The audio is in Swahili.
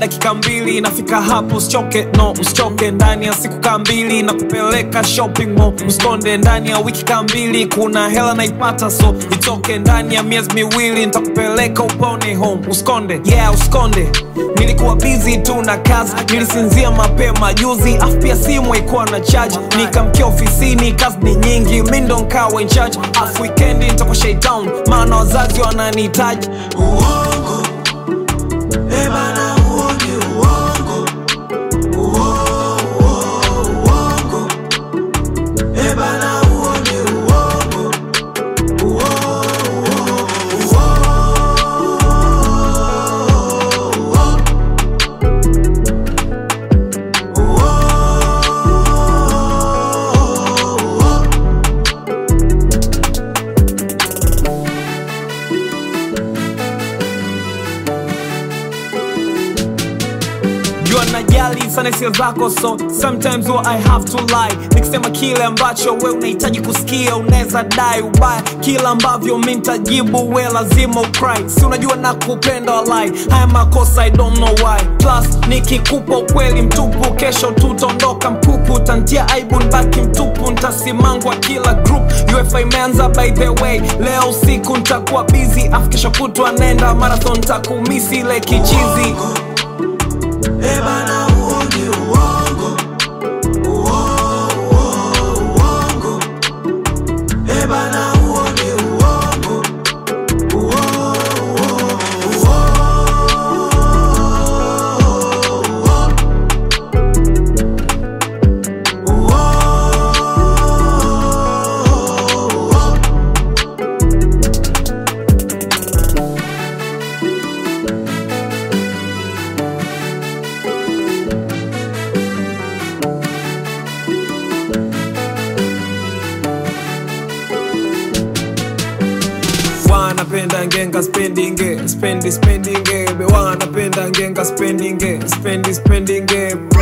dakika mbili nafika hapo usichoke no usichoke ndani ya siku kaa mbili na kupeleka shopping mall usikonde ndani ya wiki kaa mbili kuna hela naipata so itoke ndani ya miezi miwili nitakupeleka upone home usikonde yeah usikonde nilikuwa busy tu na kazi nilisinzia mapema juzi afu pia simu haikuwa na charge nikamkia ofisini kazi ni nyingi mi ndo nkawa in charge afu wikendi nitakuwa shaitown maana wazazi wananihitaji uongo eh bana huo ni uongo Uo- uo- uongo eh bana huo ni uongo Uo- uo- uo- uo- uo- jua najali sana hisia zako so sometimes what I have to lie nikisema kile ambacho we unahitaji kusikia unaweza dai ubaya kila ambavyo mi ntajibu we lazima ukry si unajua na kupenda walai haya makosa I don't know why plus nikikupa ukweli mtupu kesho tutaondoka mpupu tantia aibu nbaki mtupu ntasimangwa kila group ufa imeanza by the way leo usiku ntakuwa busy afu kesho kutwa nenda marathon takumisi ile kichizi Eh bana huo ni uongo Uo- uo- uongo Eh bana huo ni uongo Uo- uo- uo- uo- uo- wanapenda ngenga spendinge spendi spendinge wanapenda ngenga spendinge spendi spendinge